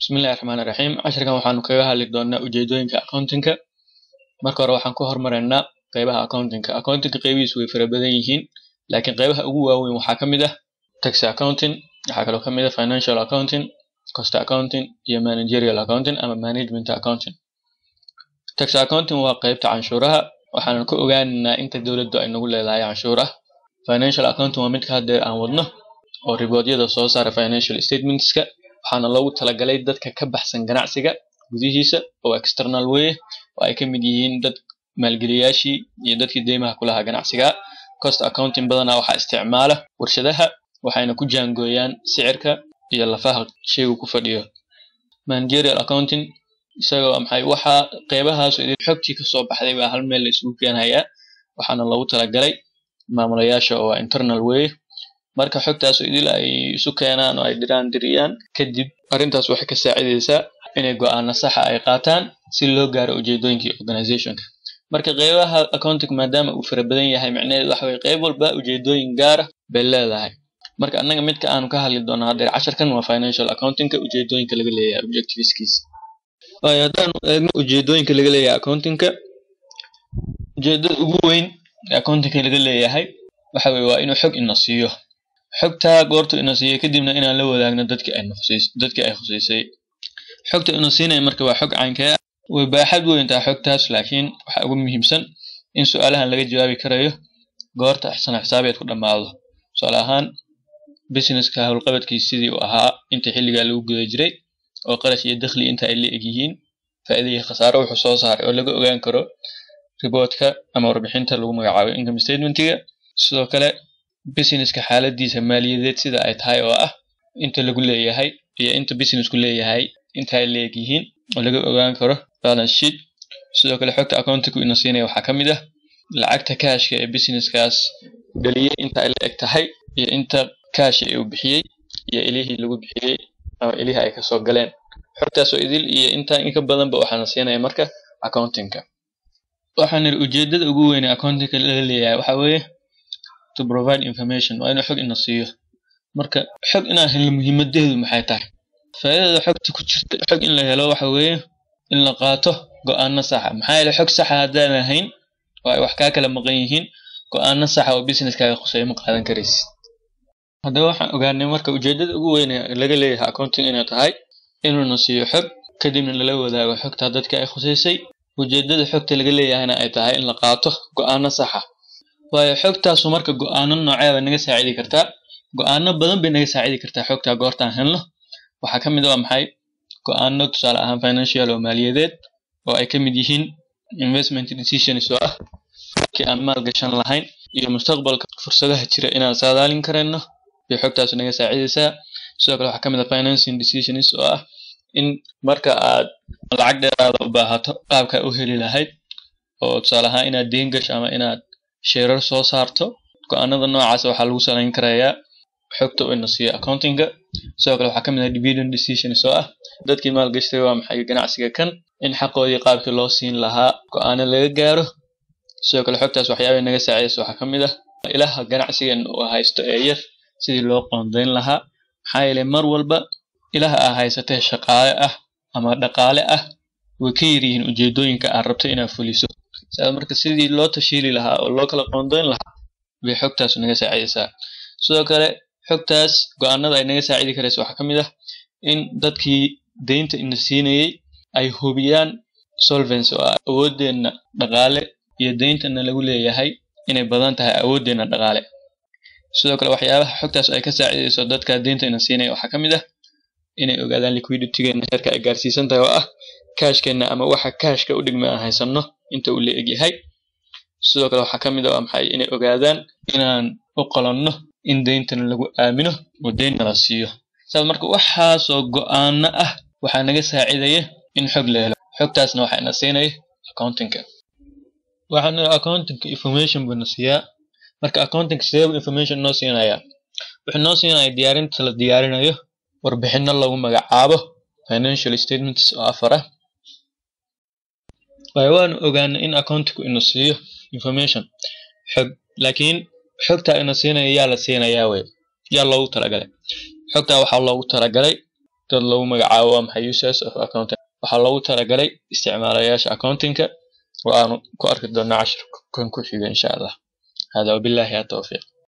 Bismillahi Raxmaani Raxiim. Casharkan waxaanu kaga hadli doonaa ujeedooyinka accounting-ka. Marka hore waxaan ku hormaraynaa qaybaha accounting-ka. Accounting-ka qaybihiisu way fara badan yihiin, laakiin qaybaha ugu waaweyn waxaa ka mid ah tax accounting, waxaa kaloo ka mid ah financial accounting, cost accounting, iyo managerial accounting ama management accounting. Tax accounting waa qaybta canshuuraha, waxaanan ku ogaanaynaa inta dowladdu ay nagu leedahay canshuur ah. Financial accounting waa midka hadda aan wadno oo riboodyada soo saara financial statements-ka waxaana loogu talagalay dadka ka baxsan ganacsiga gudihiisa oo external way oo ay ka mid yihiin dad maalgeliyaashii iyo dadkii deymaha ku lahaa ganacsiga. Cost accounting badanaa waxaa isticmaala warshadaha waxayna ku jaangooyaan sicirka iyo lafaha shaygu ku fadhiyo. Managerial accounting isagoo maxay waxaa qaybahaas idin xogtii ka soo baxday baa hal meel la isugu keenayaa waxaana loogu talagalay maamulayaasha oo internal way marka xogtaas idil ay isu keenaan oo ay diraan diriyaan kadib arrintaas waxay ka saacidaysaa inay go'aano saxa ay qaataan si loo gaaro ujeedooyinkii organization-ka. Marka qaybaha accounting maadaama uu fara badan yahay macnaheedu waxa weeye qayb walba ujeedooyin gaar ah bay leedahay. Marka annaga midka aanu ka hadli doono haddeer casharkan waa financial accounting-ka ujeedooyinka laga leeyahay objectiveskiisa. Waayo haddaan eegno ujeedooyinka laga leeyahay accounting-ka ujeedada ugu weyn ee accounting-ka laga leeyahay waxa weeye waa inuu xog ina siiyo. xogtaa goortu ina siiyey kadibna inaan la wadaagno dadkii ay khuseys dadkii ay khuseysay xogta ina siinaya marka waa xog caynkee ah way baaxad weyn tahay xogtaas laakiin waxaa ugu muhiimsan in su-aalahan laga jawaabi karayo goorta sana xisaabeed ku dhammaado tusaale ahaan businesska howlqabadkiisa sidii uu ahaa inta xilligaa lagu guda jiray oo qarash iyo dakhli inta ay la eg yihiin faa'iido iyo khasaaro wuxuu soo saaray oo laga ogaan karo riboodka ama warbixinta lagu magacaabo income statement-ga sidoo kale businesska xaaladiisa maaliyadeed sida ay tahay oo ah inta lagu leeyahay iyo inta businessku leeyahay inta ay leeg yihiin oo laga ogaan karo balance sheet sidoo kale xogta accounting ina siinaya waxaa ka mid ah lacagta kaashka ee businesskaas dhaliyay inta ay la eg tahay iyo inta kaashi uu bixiyey iyo ilihii lagu bixiyey ama ilihii ay kasoo galeen xogtaas oo idil iyo inta in ka badanba waxaana siinaya marka accounting-ka waxaan niri ujeedada ugu weyn ee accounting-ka laga leeyahay waxaa weeye to provide information waa inuu xog ina siiyo marka xog inaan helno muhiimadeedu maxay tahay faa'iidada xogta ku jirta xog in la helo waxa weeye in la qaato go'aano saxa maxaa yeelay xog saxa haddaan ahayn oo ay wax kaa kala maqan yihiin go'aano saxa oo businesskaaga khuseeyo ma qaadan karaysid haddaba waxaan ogaanay marka ujeedada ugu weyn ee laga leeyahay accounting inay tahay inuuna siiyo xog kadibna lala wadaago xogta dadka ay khuseysay ujeedada xogta laga leeyahayna ay tahay in la qaato go'aano saxa waayo xogtaasu marka go'aano noocee bay naga saacidi kartaa go'aano badan bay naga saacidi kartaa xogtaa goortaan helno waxaa ka mid ah maxay go'aano tusaale ahaan financial oo maaliyadeed oo ay ka mid yihiin investment decisions oo ah markii aan maal gashan lahayn iyo mustaqbalka fursadaha jira inaan saadaalin karayno bay xogtaasu naga saacidaysaa sidoo kale waxaa ka mid ah financing decisions oo ah in marka aad lacag dheeraada u baahato qaabka u heli lahayd oo tusaale ahaan inaad deen gasho ama inaad sheerar soo saarto go'aanada noocaas waxaa lagu salayn karayaa xogta uu ina siiyo accounting-ga sidoo kale waxaa ka mid ah dividend decisions oo ah dadkii maalgashtay waa maxay ganacsiga kan in xaqoodii qaabkii loo siin lahaa go'aano laga gaaro sidoo kale xogtaas waxyaabay naga saacidaysa waxaa ka mid ah ilaha ganacsigan uu haysto ee yar sidii loo qoondayn lahaa maxaa yeelay mar walba ilaha aa haysatee shaqaale ah ama dhaqaale ah way ka yar yihiin ujeedooyinka aad rabto inaad fuliso saa marka sidii loo tashiili lahaa oo loo kala qoondayn lahaa bay xogtaas naga saacidaysaa sidoo kale xogtaas go'aanada ay naga saacidi karaysa waxaa ka mid ah in dadkii deynta ina siinayey ay hubiyaan solvency oo ah awoodeenna dhaqaale iyo deyntana lagu leeyahay inay badan tahay awoodeenna dhaqaale sidoo kale waxyaabaha xogtaas ay ka saacidayso dadka deynta ina siinaya waxaa ka mid ah inay ogaadaan liquidity-geena heerka ay gaarsiisan tahay oo ah kaashkeenna ama waxa kaashka u dhigma aan haysanno inta uu la egyahay sidoo kale waxaa ka mid ah maxay inay ogaadaan inaan u qalanno in deyntana lagu aamino oo deyn nala siiyo saas marka waxaasoo go'aano ah waxaa naga saacidaya in xog la helo xogtaasna waxaa ina siinaya accounting-ka waxaan accounting-ka information buu na siiyaa marka accounting-ka sidee information noo siinayaa wuxuu noo siinayaa diyaarinta la diyaarinayo warbixino lagu magacaabo financial statements oo afar ah waayo waanu ogaanay in accounting-ku ina siiyo information xog laakiin xogtaa ina siinaya yaa la siinayaa wey yaa loogu talagalay xogtaa waxaa loogu talagalay dad lagu magacaabo waa maxay users of accounting waxaa loogu talagalay isticmaalayaasha accountingka oo aanu ku arki doonaa cashirkan ku xiga insha allah hada wabillahi atawfiiq